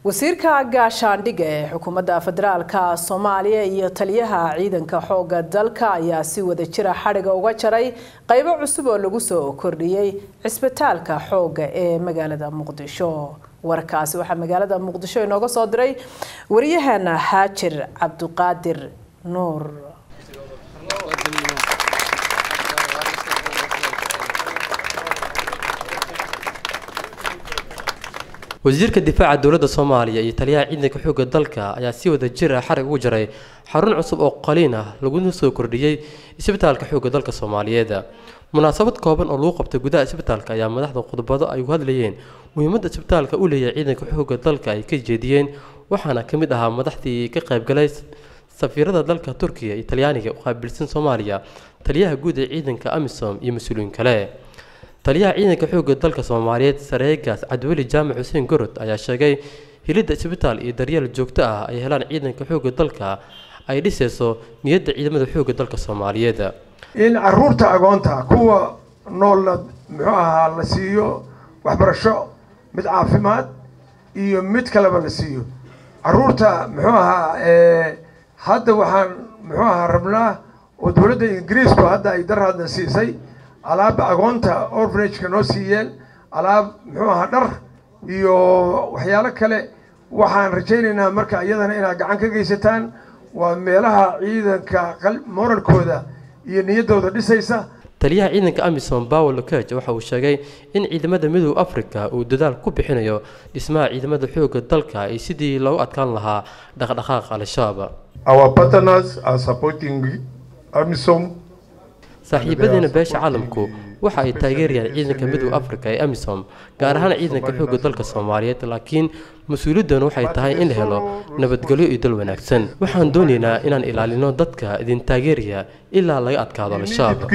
wasiirka gaashaandhigga ee xukuumadda federaalka soomaaliya iyo taliyaha ciidanka xooga dalka ayaa si wada jira xadhiga uga jaray qaybo cusub oo lagu soo kordhiyey cisbitaalka xoogga ee magaalada muqdisho warkaasi waxaa magaalada muqdisho inooga soo diray waryaheena xaajir cabduqaadir nuur wasiirka difaaca dowladda soomaaliya iyo taliyaha ciidanka xoogga dalka ayaa si wada jir ah xarig ugu jaray xarun cusub oo qaliin ah laguna soo kordhiyey isbitaalka xoogga dalka soomaaliyeed munaasabad kooban oo lagu qabtay gudaha isbitaalka ayaa madaxda khudbado ay u hadlayeen muhiimadda isbitaalka u leeyahay ciidanka xoogga dalka ay ka jeediyeen waxaana ka mid ahaa madaxdii ka qaybgalay safiirada dalka turkiya iyo talyaaniga u qaabilsan soomaaliya taliyaha guud ee ciidanka amisom iyo mas-uuliyiin kale taliyaha ciidanka xoogga dalka soomaaliyeed sareegaas cabdiweli jaamac xuseen gorod ayaa sheegay hilidda isbitaal iyo daryeel joogto ah ay helaan ciidanka xoogga dalka ay dhisayso niyadda ciidamada xoogga dalka soomaaliyeed in caruurta agoonta kuwa noolna muxuu ahaa la siiyo waxbarasho mid caafimaad iyo mid kaleba la siiyo caruurta muxuu ahaa hadda waxaan muxuu ahaa rabnaa oo dowladda ingiriisku hadda ay darhaadna siisay alaab agoonta orfanageka noo siiyeen alaab muxuu ahaa dhar iyo waxyaalo kale waxaan rajaynaynaa marka iyadana inaad gacan ka geysataan waa meelaha ciidanka moralkooda iyo niyaddooda dhisaysa taliyaha ciidanka amisom bawel lokej waxa uu sheegay in ciidamada midooda africa uu dadaal ku bixinayo dhismaha ciidamada xoogga dalka iyo sidii loogu adkaan lahaa dhaqdhaqaaqa al-shabaab saaxiibadeena beesha caalamku waxa ay taageerayaan ciidanka midooda africa ee amisom gaar ahaan ciidanka xoogga dalka soomaaliyeed laakiin mas-uuliyaddanu waxay tahay in la helo nabadgelyo iyo dal wanaagsan waxaan doonaynaa inaan ilaalino dadka idin taageeraya ilaa laga adkaado al-shabaab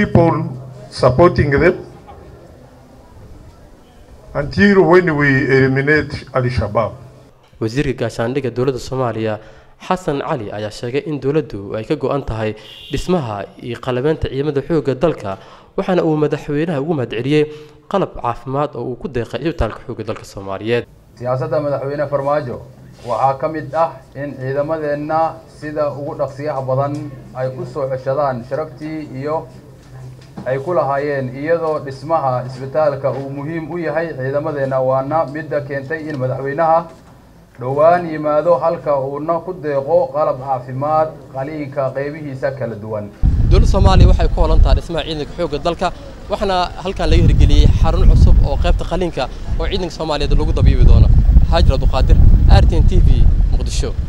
wasiirka gaashaandhigga dowladda soomaaliya xasan cali ayaa sheegay in dowladdu ay ka go-an tahay dhismaha iyo qalabeynta ciidamada xoogga dalka waxaana uu madaxweynaha ugu mahadceliyey qalab caafimaad oo uu ku deeqay isbitaalka xoogga dalka soomaaliyeed siyaasadda madaxweyne farmaajo waxaa ka mid ah in ciidamadeenna sida ugu dhaqsiyaha badan ay u soo ceshadaan sharaftii iyo ay ku lahaayeen iyadoo dhismaha isbitaalka uu muhiim u yahay ciidamadeenna waana midda keentay in madaxweynaha dhowaan yimaado halka uuna ku deeqo qalab caafimaad qaliinka qaybihiisa kala duwan dowladda soomaaliya waxay ku holan tahay dhismaha ciidanka xoogga dalka waxaana halkan laga hirgeliyey xarun cusub oo qaybta qaliinka oo ciidanka soomaaliyeed lagu dabiibi doono xaajir abduqaadir r t n t v muqdisho